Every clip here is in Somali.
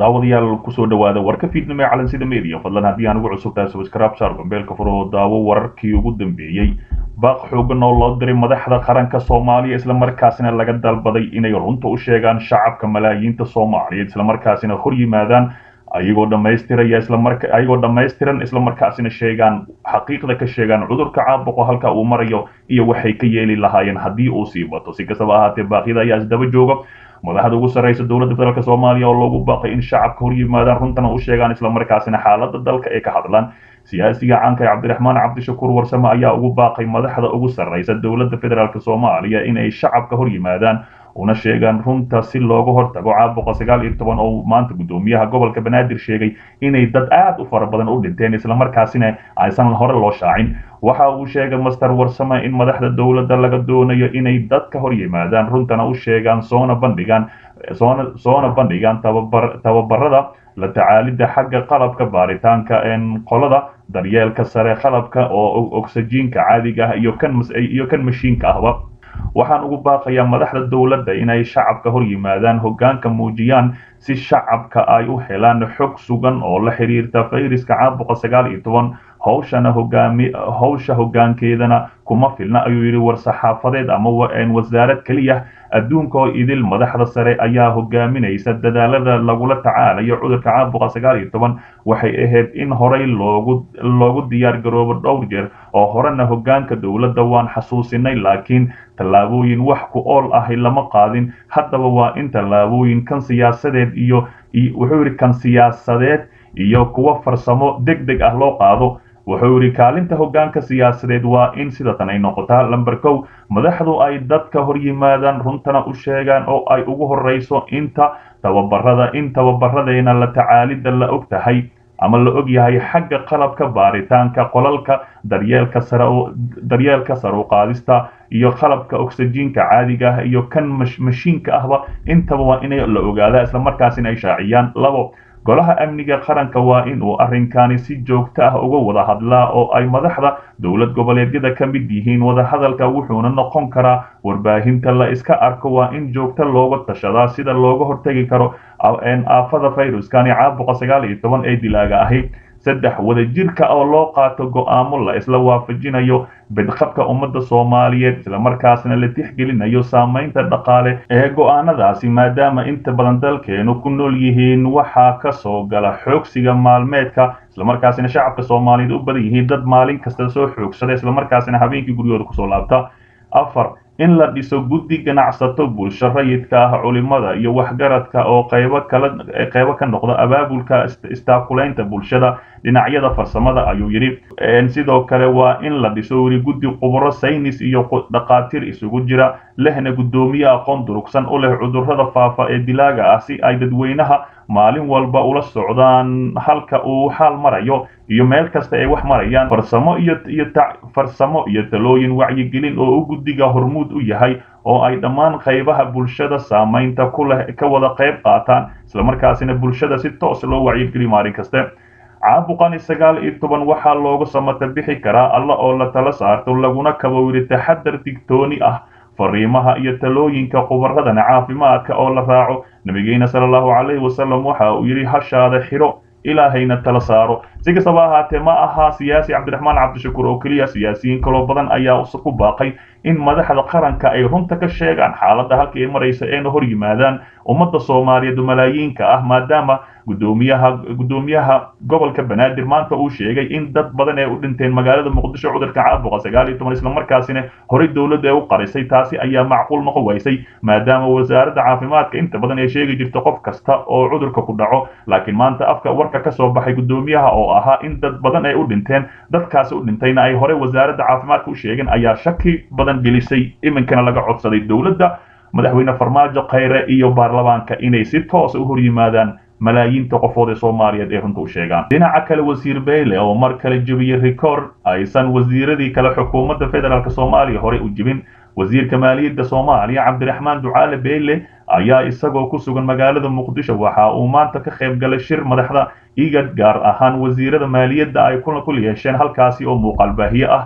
daawadayaal kusoo dhawaada warka fiidnimo ee calansida media fadlan haddii aan ugu cusubtahay subscribe saar gombeelka furo oo daawo wararkii ugu dambeeyey baaq xoogan oo loo diray madaxda qaranka soomaaliya islamarkaasina laga dalbaday inay runta u sheegaan shacabka malaayiinta soomaaliyeed islamarkaasina hor yimaadaan ayagoo dhammaystiraya islamarka ayagoo dhammaystiran islamarkaasina sheegaan xaqiiqda ka sheegaan cudurka caabuqo halka uu marayo iyo waxay ka yeeli lahaayeen haddii uu sii bato si kastaba ahaatee baaqyada ayaa isdaba jooga madaxda ugu sarreysa dowladda federaalk soomaaliya oo loogu baaqay in shacabka hor yimaadaan runtana u sheegaan islamarkaasina xaaladda dalka ay ka hadlaan siyaasiga caanka ee cabdiraxmaan cabdishakuur warsame ayaa ugu baaqay madaxda ugu sarreysa dowladda federaalk soomaaliya inay shacabka hor yimaadaan una sheegaan runta si looga hortago caabuqa sagaal iyo toban oo maanta guddoomiyaha gobolka banaadir sheegay inay dad aad u fara badan u dhinteen islamarkaasina aysan hore loo shaacin waxa uu sheegay master warsame in madaxda dowladda laga doonayo inay dadka hor yimaadaan runtana u sheegaan soona bandhigaan soona soona bandhigaan tababar tababarada la tacaalidda xagga qalabka baaritaanka qolada daryeelka sare qalabka oo oksijiinka caadiga ah iyo kan iyo kan mashiinka ahba waxaan ugu baaqayaa madaxda dowladda inay shacabka hor yimaadaan hoggaanka muujiyaan si shacabka ay u helaan xog sugan oo la xiriirta fayraska caabuqa sagaal iyo toban hawshana hogaami hawsha hoggaankeedana kuma filna ayuu yidhi war-saxaafadeed ama wasaarad keliya adduunka oo idil madaxda sare ayaa hogaaminaysa dadaalada lagula tacaalayo cudurka caabuqa sagaal iyo toban waxay ahayd in horey loogu loogu diyaar garoobo dhowr jeer oo horena hoggaanka dowladda waan xasuusinay laakiin tallaabooyin wax ku ool ahi lama qaadin haddaba waa in tallaabooyin kan siyaasadeed iyo wuxuu yidhi kan siyaasadeed iyo kuwa farsamo deg deg ah loo qaado wuxuu yidhi kaalinta hoggaanka siyaasadeed waa in sidatan ay noqotaa lamber kow madaxdu ay dadka hor yimaadaan runtana u sheegaan oo ay ugu horreyso inta tababarada in tababaradeena la tacaalidda la og tahay ama la og yahay xagga qalabka baaritaanka qolalka daryeelka sare daryeelka sare u qaadista iyo qalabka oksijiinka caadiga ah iyo kan mashiinka ahba intaba waa inay la ogaadaa islamarkaasina ay shaaciyaan labo golaha amniga qaranka waa in uu arrinkani si joogto ah uga wada hadlaa oo ay madaxda dowlad goboleedyada ka mid yihiin wadahadalka wuxuuna noqon karaa warbaahinta la iska arko waa in joogto looga tashadaa sida looga hortegi karo aafada fayruskani caabuqa sagaal iyo toban ee dilaaga ahi saddex wadajirka oo loo qaato go'aamo la isla waafajinayo bidqabka ummadda soomaaliyeed islamarkaasna la tixgelinayo saamaynta dhaqaale ee go'aanadaasi maadaama inta badan dalkeenu ku nool yihiin waxaa ka soo gala xoogsiga maalmeedka islamarkaasina shacabka soomaaliyeed u badan yihiin dad maalin kasta soo xoogsada islamarkaasina habeenkii guryooda kusoo laabta afar in la dhiso guddi ganacsato bulsho rayidka ah culimada iyo waxgaradka oo qaybo kala qaybo ka noqda abaabulka istaakulaynta bulshada dhinacyada farsamada ayuu yidhi sidoo kale waa in la dhiso weli guddi khubro saynis iyo dhaqaatiir isugu jira lehna guddoomiye aqoon durugsan u leh cudurrada faafa ee dilaaga ah si ay dadweynaha maalin walba ula socdaan halka uu xaal marayo iyo meel kasta ay wax marayaan farsamo iyo iyo farsamo iyo talooyin wacyigelin oo u guddiga hormuud u yahay oo ay dhammaan qaybaha bulshada saamaynta ku leh ka wada qayb qaataan islamarkaasina bulshada si toos loo wacyigeliyo maalin kaste caabuqani sagaal iyo toban waxaa looga samata bixi karaa alla oo la tala saarto laguna kabo yidhi taxadar digtooni ah fariimaha iyo talooyinka khubaradana caafimaadka oo la raaco nabigeena sala allahu calayhi wasalam waxa uu yidhi hashaada xidho ilaahayna tala saaro si kastaba ahaatee ma aha siyaasi cabdiraxmaan cabdishakuur oo keliya siyaasiyiin kaloo badan ayaa ku baaqay in madaxda qaranka ay runta ka sheegaan xaaladda halka ay maraysa eena hor yimaadaan ummadda soomaaliyeed malaayiinka ah maadaama gudoomiyaha guddoomiyaha gobolka banaadir maanta uu sheegay in dad badan ee u dhinteen magaalada muqdisho cudurka caabuqa sagaal iyo toban islamarkaasina horey dowladda ee u qarisay taasi ayaa macquul noqon waysay maadaama wasaaradda caafimaadka inta badan ay sheegi jirto qof kasta oo cudurka ku dhaco laakiin maanta afka warka ka soo baxay guddoomiyaha oo ahaa in dad badan ay u dhinteen dadkaasi u dhintayna ay horey wasaaradda caafimaadka u sheegeen ayaa shaki badan gelisay iminkana laga codsaday dowladda madaxweyne farmaajo khayre iyo baarlamaanka inay si toosa u hor yimaadaan malaayiinta qofood ee soomaaliyeed ee runta u sheegaan dhinaca kale wasiir beyle oo mar kale jebiyey rikoord aysan wasiiradii kale xukuumadda federaalk soomaaliya horey u jebin wasiirka maaliyadda soomaaliya cabdiraxmaan ducaale beyle ayaa isagoo ku sugan magaalada muqdisho waxa uu maanta ka qayb galay shir madaxda igad gaar ahaan wasiirada maaliyadda ay kuna kul yeesheen halkaasi oo muuqaal baahiye ah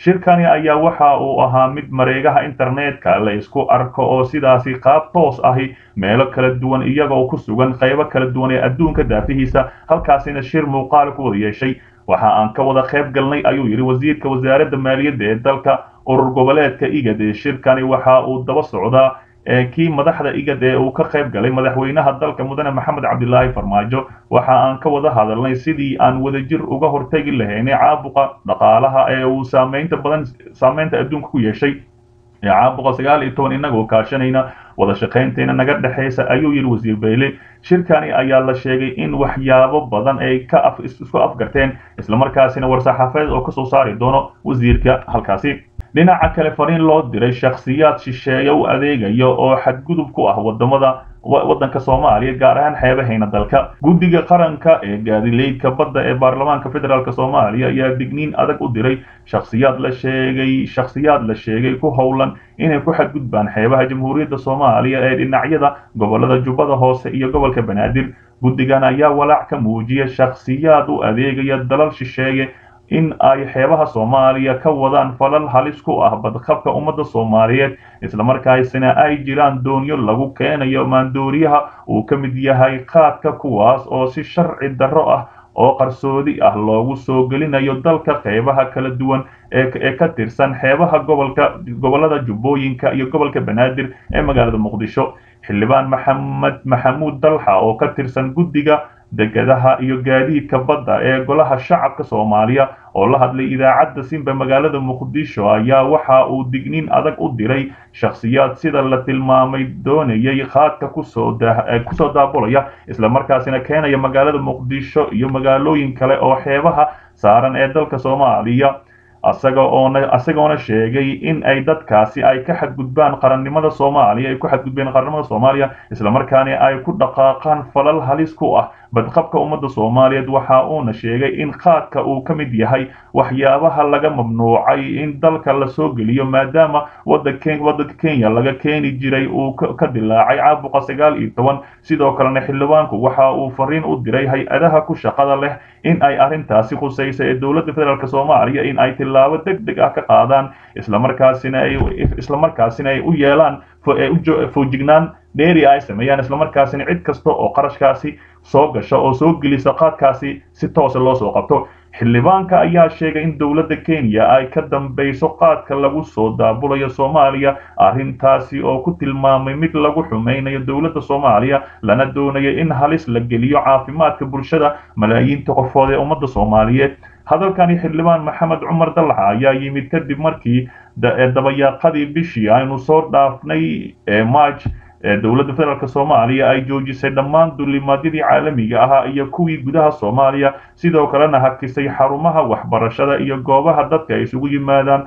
shirkani ayaa waxa uu ahaa mid mareegaha internetka la isku arko oo sidaasi qaab toos ahi meelo kala duwan iyagoo ku sugan qaybo kala duwan ee adduunka daafihiisa halkaasina shir muuqaal ku wada yeeshay waxa aan ka wada qayb galnay ayuu yidhi wasiirka wasaaradda maaliyadda ee dalka urur goboleedka igad ee shirkani waxa uu daba socdaa kii madaxda igad ee uu ka qayb galay madaxweynaha dalka mudane maxamed cabdilaahi farmaajo waxa aan ka wada hadalnay sidii aan wadajir uga hortegi lahaynay caabuqa dhaqaalaha ee uu saameynta badan saameynta adduunka ku yeeshay ee caabuqa sagaal iyo toban inagoo kaashanayna wada shaqaynteena naga dhexaysa ayuu yidhi wasiir bayle shirkani ayaa la sheegay in waxyaabo badan ay ka af isku afgarteen islamarkaasina war-saxaafadeed oo kasoo saari doono wasiirka halkaasi dhinaca kale fariin loo diray shakhsiyaad shisheeye u adeegaya oo xadgudub ku ah wadamada waddanka soomaaliya gaar ahaan xeebahayna dalka guddiga qaranka ee gaadileydka badda ee baarlamaanka federaalk soomaaliya ayaa digniin adag u diray shakhsiyaad la sheegay shakhsiyaad la sheegay ku howlan inay ku xadgudbaan xeebaha jamhuuriyadda soomaaliya ee dhinacyada gobolada jubbada hoose iyo gobolka banaadir guddigan ayaa walaac ka muujiya shakhsiyaad u adeegaya dalal shisheeye in ay xeebaha soomaaliya ka wadaan falal halis ku ah badqabka ummadda soomaaliyeed islamarkaasina ay jiraan doonyo lagu keenayo maandooriyaha uu ka mid yahay qaadka kuwaas oo si sharci darro ah oo qarsoodi ah loogu soo gelinayo dalka qeybaha kala duwan ee ka tirsan xeebaha gobolka gobolada jubbooyinka iyo gobolka banaadir ee magaalada muqdisho xildhibaan maxamed maxamuud dalxa oo ka tirsan guddiga degadaha iyo gaadiidka badda ee golaha shacabka soomaaliya oo la hadlay idaacadda simba magaalada muqdisho ayaa waxa uu digniin adag u diray shakhsiyaad sida la tilmaamay doonayay qaadka kusoo kusoo daabulaya islamarkaasina keenaya magaalada muqdisho iyo magaalooyin kale oo xeebaha saaran ee dalka soomaaliya asaga oona isagoona sheegay in ay dadkaasi ay ka xadgudbaan qarannimada soomaaliya ay ku xadgudbeen qarannimada soomaaliya islamarkaana ay ku dhaqaaqaan falal halis ku ah badqabka ummadda soomaaliyeed waxa uuna sheegay in qaadka uu ka mid yahay waxyaabaha laga mamnuucay in dalka la soo geliyo maadaama waddanka kenya laga keeni jiray uu ka dilaacay caabuqa sagaal iyo toban sidoo kalena xildhibaanku waxa uu fariin u diray hay-adaha ku shaqada leh in ay arrintaasi khusaysa ee dowladda federaalk soomaaliya in ay tillaabo deg deg ah ka qaadaan islamarkaasina ay islamarkaasina ay u yeelaan foojignaan dheeri ay sameeyaan islamarkaasina cid kasta oo qarashkaasi soo gasha oo soo gelisa qaadkaasi si toosa loo soo qabto xildhibaanka ayaa sheegay in dowladda kenya ay ka dambayso qaadka lagu soo daabulayo soomaaliya arrintaasi oo ku tilmaamay mid lagu xumaynayo dowladda soomaaliya lana doonayo in halis la geliyo caafimaadka bulshada malaayiinta qofood ee ummadda soomaaliyeed hadalkani xildhibaan maxamed cumar dallaxa ayaa yimid kadib markii dabayaaqadii bishii aynu soo dhaafnay ee march dowladda federaalk soomaaliya ay joojisay dhammaan dulimaadyadii caalamiga ahaa iyo kuwii gudaha soomaaliya sidoo kalena hakisay xarumaha waxbarashada iyo goobaha dadka ay isugu yimaadaan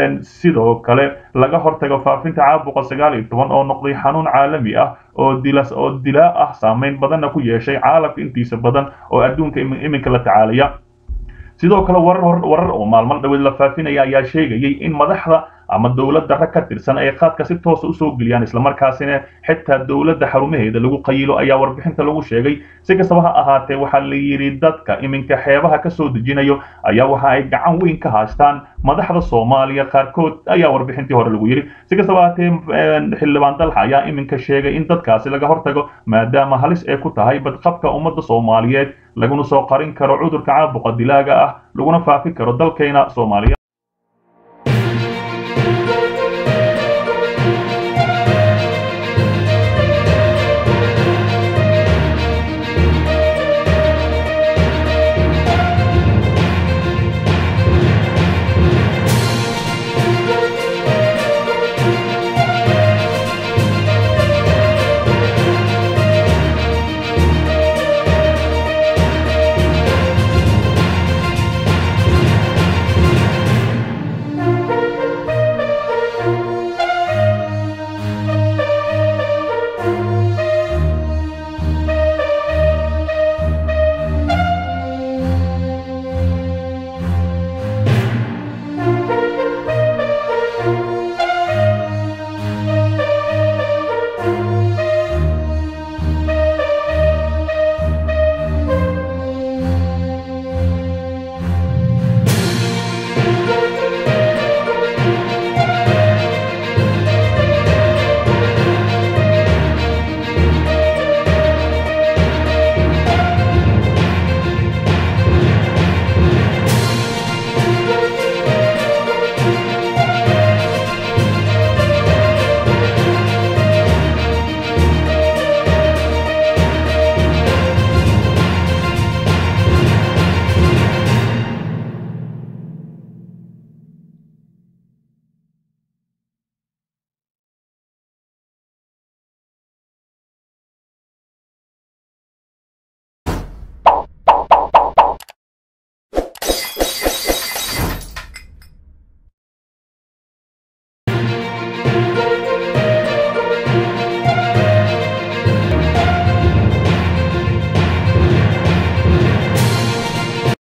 sidoo kale laga hortago faafinta caabuqa sagaal iyo toban oo noqday xanuun caalami ah oo dilas oo dilaa ah saameyn badanna ku yeeshay caalamka intiisa badan oo adduunka iminka la tacaalaya sidoo kale warar warar oo maalmo dhaweed la faafinaya ayaa sheegayay in madaxda ama dowladda rag ka tirsan ay qaadka si toosa usoo geliyaan islamarkaasina xitaa dowladda xarumaheeda lagu qayilo ayaa warbixinta lagu sheegay si kastaba ha ahaatee waxaa la yidhi dadka iminka xeebaha ka soo dejinayo ayaa waxa ay gacan weyn ka haystaan madaxda soomaaliya qaarkood ayaa warbixintii hore lagu yidhi si kastaba ahaatee xildhibaan dalxa ayaa iminka sheegay in dadkaasi laga hortago maadaama halis ay ku tahay badqabka ummadda soomaaliyeed laguna soo qarin karo cudurka caabuqa dilaaga ah laguna faafi karo dalkayna soomaaliya